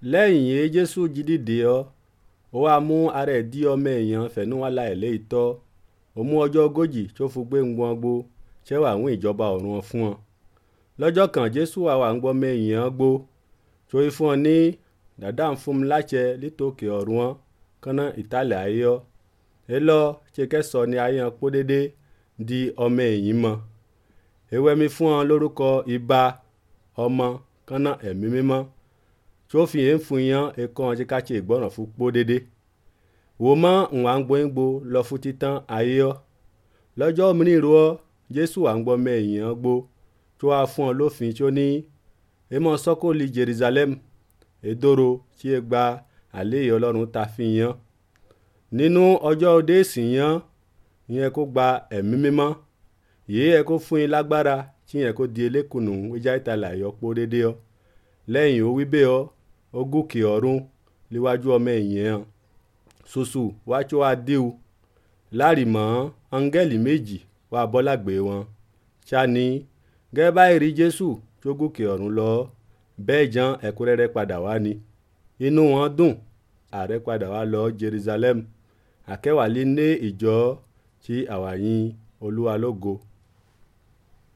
lẹ́yìn yìí jésù jí dìde ọ́ ó wá mú ara ẹ̀ dí ọmọ èèyàn fẹ̀nú wá la ẹ̀ lé ìtọ́ ó mú ọjọ́ ogójì tó fi gbé ń gbọ́n gbó ṣẹ́wà àwọn ìjọba ọ̀run fún ọ lọ́jọ́ kan jésù àwa ń gbọ́ mẹ́yìn gbó tó yí fún ọ ní dàdá ń fún mi láṣẹ lítòkè ọ̀run wọn kánná ìtàlẹ̀ ayé ọ ẹ lọ ṣe kẹsọ ní ayé hàn pọ́ dédé di ọmọ ẹ̀yìn mọ́ ewé mi fún ọ lórúkọ ibà ọmọ kánná ẹ̀mí mímọ́ tó fi yẹn fún yàn ẹ̀kọ́ ọ̀hún ká ṣe ìgbọràn fún pọ́ dédé wò mọ́ ìwà ń gbóyìngbò lọ fún títàn ayé ọ lọ́jọ́ mìíràn ro ọ jésù à ń gbọ́ mẹ́yìn hàn gbó tó wá fún ọ lófin tó ní èmọ̀ sọ́kòlì jerusalem èdòrò tí ẹ gba àléyé ọlọ́run ta fi yan nínú ọjọ́ òde ìsìn yan yẹn kó gba ẹ̀mí mímọ́ yìí yẹ kó fún yín lágbára tí yẹn kó di elékùnù ìjà ìtàlẹ̀ àyọpọ̀ dédé ọ lẹ́yìn ó wí bẹ́ẹ̀ ọ ó gòkè ọ̀run níwájú ọmọ ẹ̀yìn hàn ṣoṣù wájú adéwu láàrìmọ́ áńgẹ́lì méjì wà bọ́lágbé wọn ṣáni gẹ́gẹ́ báyìí rí jésù tó gòkè ọ̀run lọ bẹ́ẹ̀ jan ẹ̀kúnrẹ́rẹ́ padà wá ni inú wọn dùn ààrẹ padà wá lọ jerusalem akẹwàlí ní ìjọ tí àwàyìn olúwa lógo